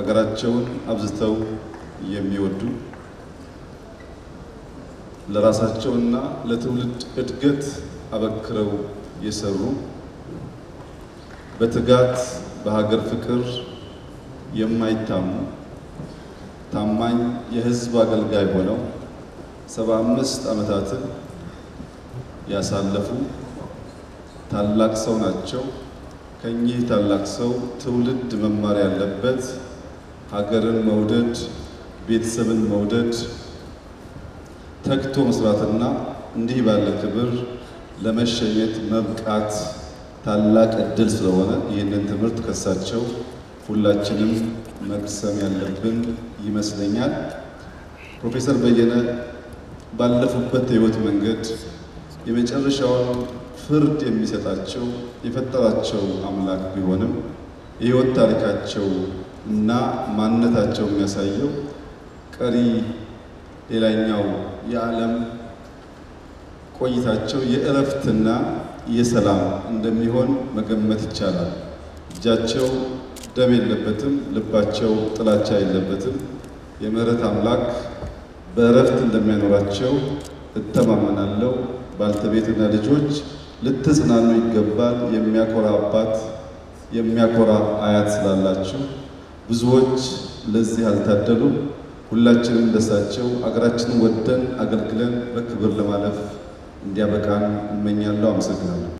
ሀገራቸውን አብዝተው የሚወዱ ለራሳቸውና ለትውልድ እድገት አበክረው የሰሩ በትጋት በሀገር ፍቅር የማይታሙ ታማኝ የሕዝብ አገልጋይ ሆነው ሰባ አምስት ዓመታትን ያሳለፉ ታላቅ ሰው ናቸው። ከኚህ ታላቅ ሰው ትውልድ መማር ያለበት ሀገርን መውደድ፣ ቤተሰብን መውደድ፣ ተግቶ መስራትና እንዲህ ባለ ክብር ለመሸኘት መብቃት ታላቅ እድል ስለሆነ ይህንን ትምህርት ከሳቸው ሁላችንም መቅሰም ያለብን ይመስለኛል። ፕሮፌሰር በየነ ባለፉበት የህይወት መንገድ የመጨረሻውን ፍርድ የሚሰጣቸው የፈጠራቸው አምላክ ቢሆንም የህይወት ታሪካቸው እና ማንነታቸው የሚያሳየው ቀሪ ሌላኛው የዓለም ቆይታቸው የእረፍትና የሰላም እንደሚሆን መገመት ይቻላል። እጃቸው ደም የለበትም፣ ልባቸው ጥላቻ የለበትም። የምህረት አምላክ በእረፍት እንደሚያኖራቸው እተማመናለሁ። ባልተቤትና ልጆች ልትጽናኑ ይገባል። የሚያኮራ አባት፣ የሚያኮራ አያት ስላላችሁ ብዙዎች ለዚህ አልታደሉም። ሁላችንም እንደሳቸው አገራችንን ወደን አገልግለን በክብር ለማለፍ እንዲያበቃን እመኛለሁ። አመሰግናለሁ።